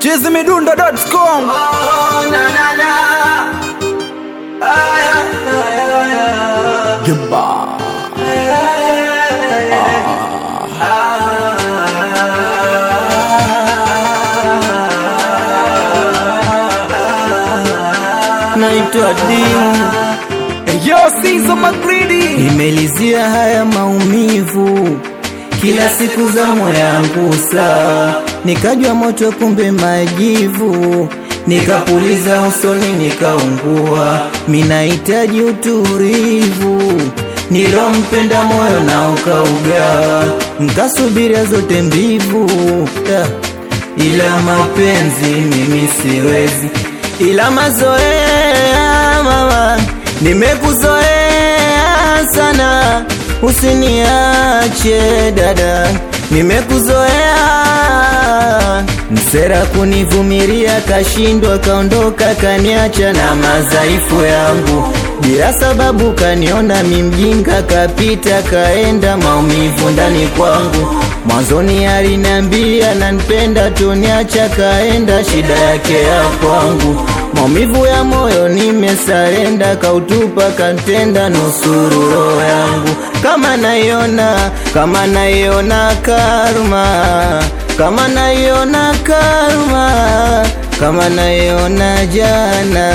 chizimidundo.com Oh, na, na, na. Ay, ay, ay, ay, Gimba naitwa Dimu, Yo Sizo Magridi nimelizia haya maumivu kila siku za moyo yangu saa, nikajwa moto kumbe majivu, nikapuliza usoni nikaungua, minahitaji utulivu nilompenda moyo na ukaugawa, nkasubiria zote mbivu yeah. ila mapenzi mimi siwezi, ila mazoea mama, nimekuzoea sana, usiniache dada, nimekuzoea msera kunivumilia, kashindwa kaondoka, kaniacha na madhaifu yangu bila sababu, kaniona mimjinga, kapita kaenda, maumivu ndani kwangu. Mwanzoni aliniambia nanipenda, tuniacha kaenda, shida yake ya kwangu. Maumivu ya moyo nimesarenda, kautupa kantenda, nusuru roho yangu. Kama naiona, kama naiona karma, kama naiona karma, kama naiona jana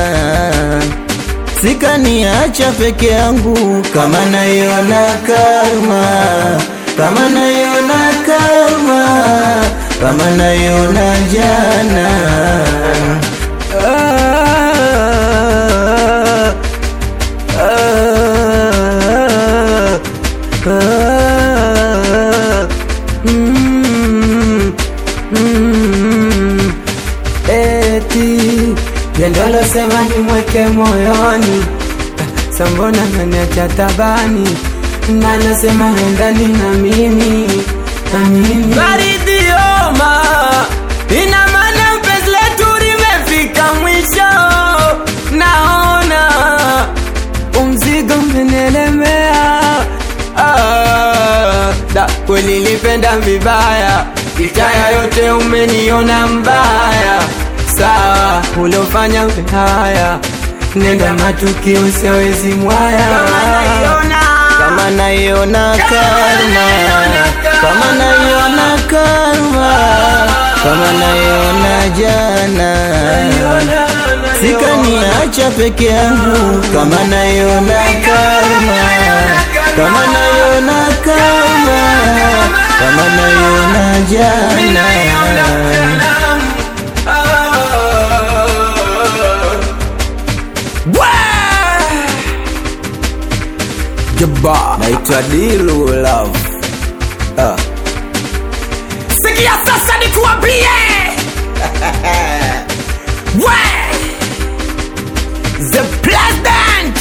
sikaniacha peke yangu, kama naiona karma, kama naiona karma, kama naiona jana. Ah, ah, ah, mm, mm, eti Yendolo sema nimweke moyoni, sambona naniacha tabani, nanasema endani na mimi na mimi Baridioma, ina maana penzi letu limefika mwisho. Naona umzigo umenielemea. Ah, da kweli nilipenda vibaya, itaya yote umeniona mbaya. Sawa, uliofanya we haya, nenda matukio siwezi mwaya. kama naiona karma, kama naiona karma, kama naiona jana, sikaniacha peke yangu, kama naiona karma, kama naiona karma, kama naiona jana. Gimba Naitwa Dilu Love. Ah. Sikia sasa nikuambie We The President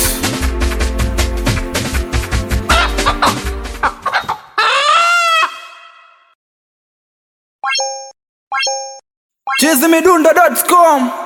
chizimidundo.com